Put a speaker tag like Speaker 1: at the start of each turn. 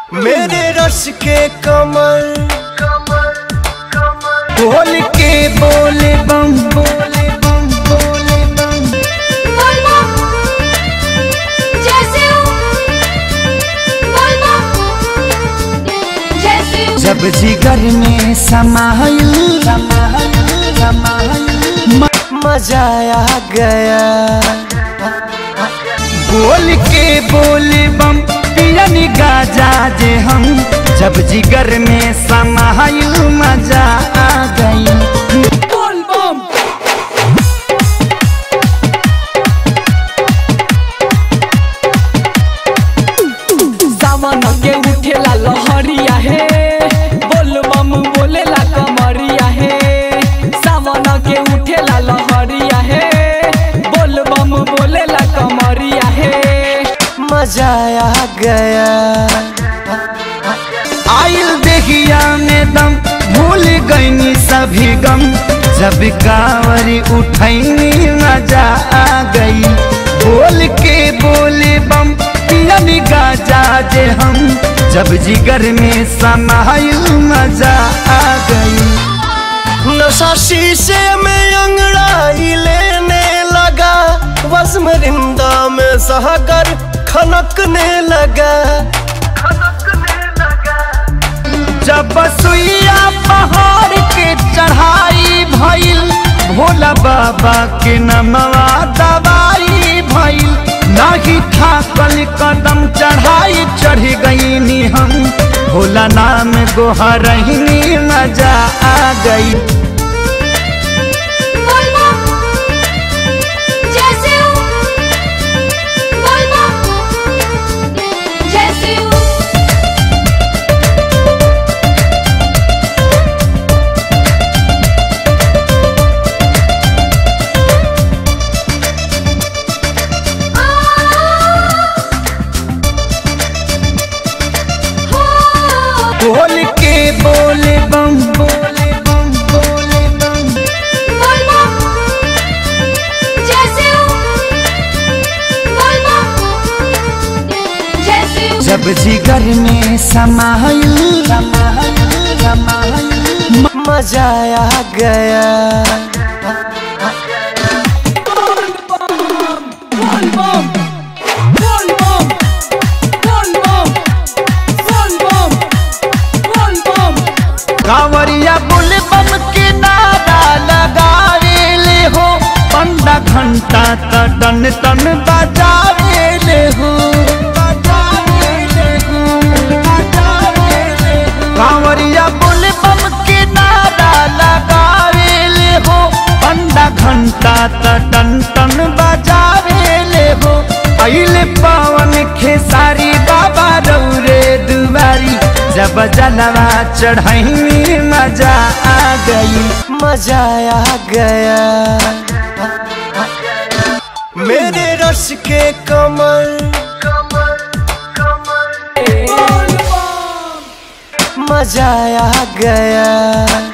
Speaker 1: मेरे रस के कमर बोल के बोले बम बोले बम बोले बम
Speaker 2: बोलबो जैसे हो बोलबो जैसे हो
Speaker 1: जब जिगर में समायल समायल समायल म- मजा आ गया बोल के बोले बम पियन गाजा जे हम जब जिगर में समायल मजा आ गई बोल बम
Speaker 3: सावन के उठेला लहरिया हे बोल बम बोलेला कमरिया हे सावन के उठेला लहरिया हे बोल बम बोलेला कमरिया हे
Speaker 1: मजा आ गया आइल देखिया में दम भूल गईनी सभी गम जब कांवरी उठैनी मजा आ गई बोल के बोले बम पियन गाजा जे हम जब जिगर में समायल मजा आ गई नशा शीशे में अंगड़ाई लेने लगा वज्म रिंदा में सहगर खनकने लगा जब सुइया पहाड़ के चढ़ाई भइल भोला बाबा के नमवा दवाई भइल नाही थाकल कदम चढ़ाई चढ़ गईनी हम भोला नाम गोहरहिनी मजा आ गई
Speaker 2: बोलबो जैसे हो बोलबो जैसे हो
Speaker 1: बोल के बोले बम बोले बम बोले बम
Speaker 2: बोलबो जैसे हो बोलबो जैसे हो
Speaker 1: जब जिगर में समायल समायल समायल म- मजा आ गया
Speaker 3: बोल बम बोल बम बोल बम बोल बम बोल बम बोल बम
Speaker 1: कांवरिया बुल बम के नारा लगावे ले हो पंडा घंटा त टन टन बजावे ले हो बजावे ले हो, बजावे ले हो। कांवरिया बुल बम के नारा लगावे ले हो पंडा घंटा त टन टन बजावे ले हो अइले पावन खेसारी बाबा रौरे दुबारी जब जलवा चढ़ाई मजा आ गई मजा आ गया मेरे रस के कमर
Speaker 3: बोल बम
Speaker 1: मजा आ गया